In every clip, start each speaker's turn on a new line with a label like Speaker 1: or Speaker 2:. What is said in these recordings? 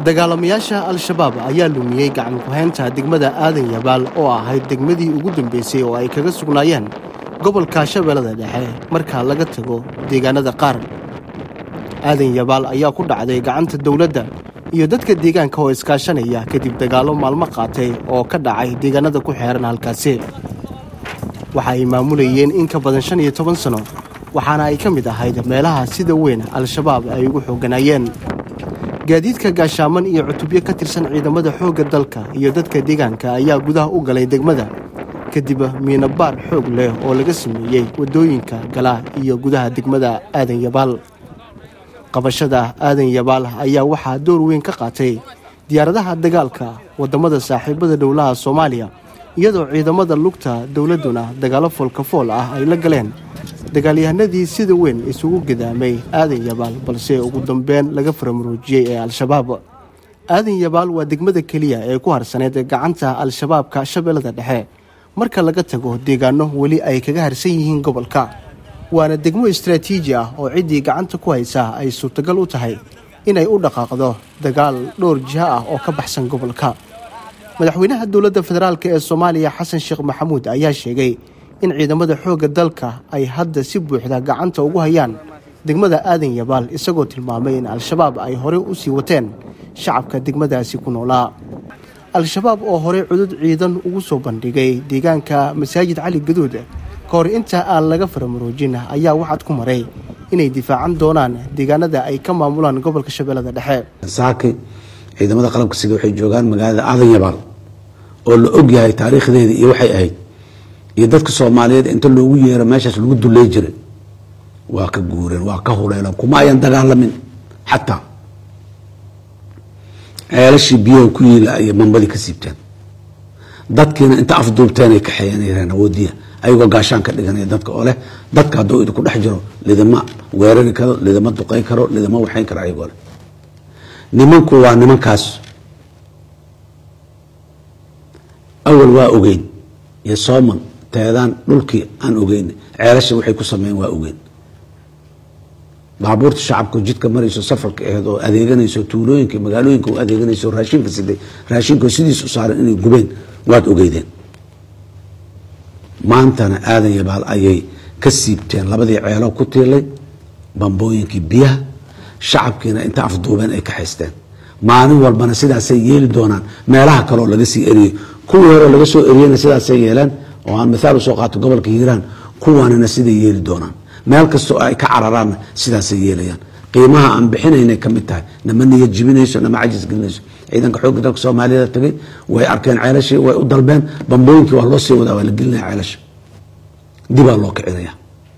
Speaker 1: dagaalamayaasha al-shabaab ayaa lumiyey gacan ku-haynta degmada aadan yabaal oo ahayd degmadii ugu dambeysay oo ay kaga sugnaayeen gobolka shabeellada dhexe marka laga tago deegaanada qaar aadan yabaal ayaa ku dhacday gacanta dowladda iyo dadka deegaanka oo iskaashanaya kadib dagaallo maalmo qaatay oo ka dhacay deegaanada ku xeeran halkaasi waxa ay maamulayeen in ka badan shan iyo toban sano waxaana ay ka mid ahayd meelaha sida weyn al-shabaab ay ugu xooganaayeen gaadiidka gaashaaman iyo cutubyo ka tirsan ciidamada xoogga dalka iyo dadka deegaanka ayaa gudaha u galay degmada kadib miinabaar xoog leh oo laga sameeyey waddooyinka gala iyo gudaha degmada aadan yabaal qabashada aadan yabaal ayaa waxaa door weyn ka qaatay diyaaradaha dagaalka waddamada saaxiibada dhowlaha soomaaliya iyadoo ciidamada lugta dowladduna dagaallo foolkafool ah ay la galeen dagaalyahanadii sida weyn isugu gadaamay aadan yabaal balse ugu dambeyn laga faramuruujiyey ee al-shabaab aadan yabaal waa degmada keliya ee ku harsaneyd gacanta al-shabaabka shabeellada dhexe marka laga tago deegaano weli ay kaga harsan yihiin gobolka waana degmo istraatiiji ah oo ciddii gacanta ku haysa ay suurtagal u tahay inay u dhaqaaqdo dagaal dhowr jiho ah oo ka baxsan gobolka madaxweynaha dowladda federaalk ee soomaaliya xasan sheekh maxamuud ayaa sheegay in ciidamada xoogga dalka ay hadda si buuxda gacanta ugu hayaan degmada aadan yabaal isagoo tilmaamay in al-shabaab ay horey u sii wateen shacabka degmadaasi ku noolaa al-shabaab oo horey cudud ciidan ugu soo bandhigay deegaanka masaajid cali gaduud ka hor inta aan laga faramuruujin ayaa waxaad ku maray inay difaacan doonaan deegaanada ay ka maamulaan gobolka shabeellada dhexe
Speaker 2: saaki ciidamada qalabka sida waxay joogaan magaalada aadan yabaal oo la og yahay taariikhdeeda iyo waxay ahayd iyo dadka soomaaliyeed inta loogu yeero meeshaas lagu dulley jiray waa ka guureen waa ka huleeleen kuma ayan dagaalamin xataa ceelashii biyaha ku yiila ayay mambadii ka siibteen dadkiina inta afduubteen ay kaxeeyanayeen awoodiya ayagoo gaashaan ka dhiganaya dadka oo leh dadka hadduu idinku dhex jiro lidama weerari karo lidama duqeyn karo lidama waxayn karo ayagoo leh nimanku waa nimankaas awal waa ogeyn iyo sooman teedaan dhulkii aan ogeyn ceelasha waxay ku sameeyeen waa ogeyn baabuurta shacabka jidka marayso safarka aheed oo adeeganayso tuulooyinka magaalooyinka u adeeganayso raashinka siday raashinka sidiis u saaran inay gubeen waad ogeydeen maantana aadan yabaal ayay ka siibteen labadii ceelo ku tiilay bambooyinkii biyaha shacabkiina inta afduubeen ay ka haysteen maalin walbana sidaasay yeeli doonaan meelaha kaleo laga sii eriyey kuwii hore laga soo eriyena sidaasay yeeleen oo aan mithaal usoo qaato gobolka hiiraan kuwanina siday yeeli doonaan meel kastoo ay ka cararaanna sidaasay yeelayaan qiimaha aan bixinaynay ka mid tahay nama niyad jibinayso nama cajis gelinayso ciidanka xoogga dalka soomaaliyada tagay way arkeen ceelashii way u dalbeen bambooyinkii waa loo sii wadaa waa la gelinaya ceelasha dibaa loo kicinaya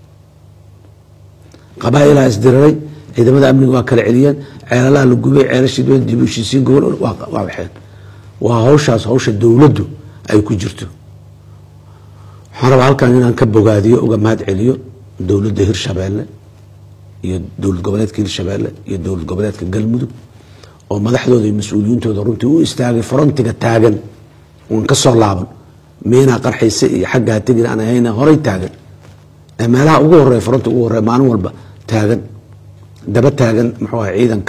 Speaker 2: qabaailaa isdiriray ciidamada amniga waa kala celiyeen ceelalaha la gubay ceelashii dib u heshiisiin gobol waa waxeen waa hawshaas hawsha dowladdu ay ku jirto waxaan rabaa halkan inaan ka bogaadiyo uga mahad celiyo dowladda hirshabeelle iyo dowlad goboleedka hirshabeelle iyo dowlad goboleedka galmudug oo madaxdooda iyo mas-uuliyiintooda runtii u istaagay frontiga taagan uun ka soo laaban miinaa qarxayse iyo xaggaa tegin aan ahayna horay taagan ee meelaha ugu horeya frontiga ugu horeya maalin walba taagan daba taagan muxuu aha ciidanka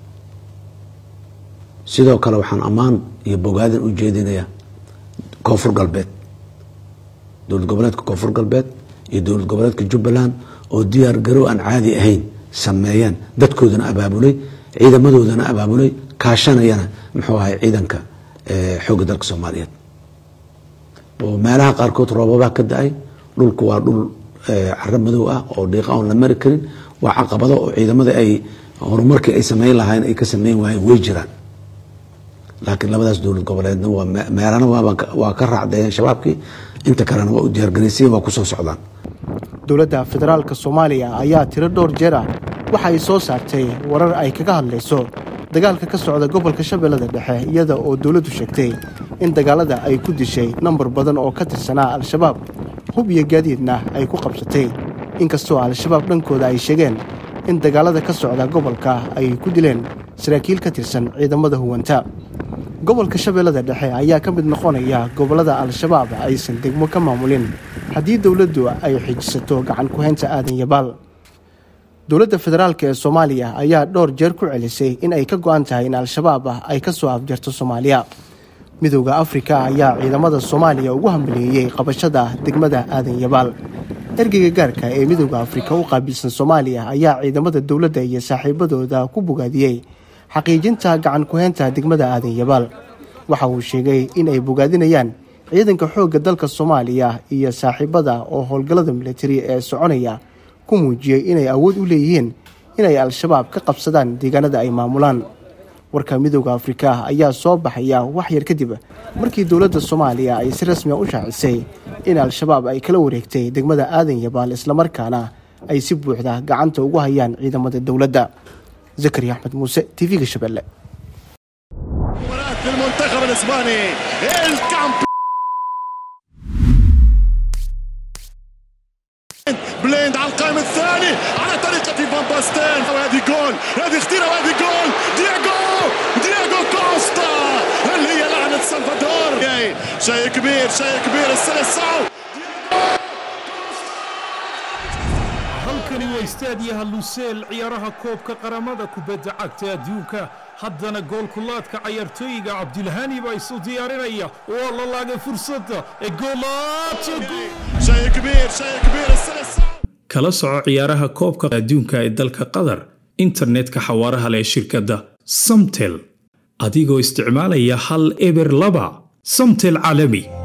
Speaker 2: sidoo kale waxaan ammaan iyo bogaadin u jeedinayaa koonfur galbeed dowlad goboleedka koonfur galbeed iyo dowlad goboleedka jubbaland oo diyaar garow aan caadi ahayn sameeyeen dadkoodana abaabulay ciidamadoodana abaabulay kaashanayana muxuu ahay ciidanka xoogga dalka soomaaliyeed oo meelaha qaarkood roobabaa ka da-ay dhulku waa dhul caro madow ah oo dhiiqa oon la mari karin waa caqabado oo ciidamada ay horumarkii ay sameyn lahayn ay ka sameyn waayeen way jiraan laakiin labadaas dowlad goboleedna meelana waa ka raacdeeyeen shabaabkii inta kalena waa u diyaargaraysay waa kusoo socdaan
Speaker 1: dowladda federaalka soomaaliya ayaa tiro dhowr jeer ah waxa ay soo saartay warar ay kaga hadlayso dagaalka ka socda gobolka shabeellada dhexe iyada oo dowladdu sheegtay in dagaalada ay ku dishay nambar badan oo ka tirsanaa al-shabaab hub iyo gaadiidna ay ku qabsatay inkastoo al-shabaab dhankooda ay sheegeen in dagaalada ka socda gobolka ay ku dileen saraakiil ka tirsan ciidamada huwanta gobolka shabeellada dhexe ayaa ka mid noqonaya gobollada al-shabaab aysan degmo ka maamulin haddii dowladdu ay xijisato gacan ku-haynta aadan yabaal dowladda federaalk ee soomaaliya ayaa dhowr jeer ku celisay in ay ka go-an tahay in al-shabaab ah ay ka soo afjarto soomaaliya midooda afrika ayaa ciidamada soomaaliya ugu hambaleeyey qabashada degmada aadan yabaal ergeyga gaarka ee midooda afrika u qaabilsan soomaaliya ayaa ciidamada dowladda iyo saaxiibadooda ku bogaadiyey xaqiijinta gacan ku-heynta degmada aadan yabaal waxa uu sheegay in ay bogaadinayaan ciidanka xoogga dalka soomaaliya iyo saaxiibada oo howlgallada militari ee soconaya ku muujiyey inay awood u leeyihiin inay al-shabaab ka qabsadaan deegaanada ay maamulaan warka midooda afrika ayaa soo baxaya wax yar kadib markii dowladda soomaaliya ay si rasmiga u shaacisay in al-shabaab ay kala wareegtay degmada aadan yabaal islamarkaana ay si buuxda gacanta ugu hayaan ciidamada dowladda zakari axmed muuse t v-ga shabeelle
Speaker 3: بليند على القائم الثاني على طريقة فان باستين وهذه جول هذه خطيرة وهذه جول دياغو دياغو كوستا اللي هي لعنة سلفادور شيء كبير شيء كبير السلسعو
Speaker 4: halkani waa istaadiyaha luseel ciyaaraha koobka qaramada kubadda cagta adduunka haddana goolkulaadka cayaartooyiga cabdilhani baa isu diyaarinaya waa la laagay fursadda ee
Speaker 3: شيء كبير شيء كبير السلسعو
Speaker 4: kala soco ciyaaraha koobka adduunka ee dalka qatar internetka xawaaraha leh shirkadda samtel adigoo isticmaalaya hal eber laba samtel caalami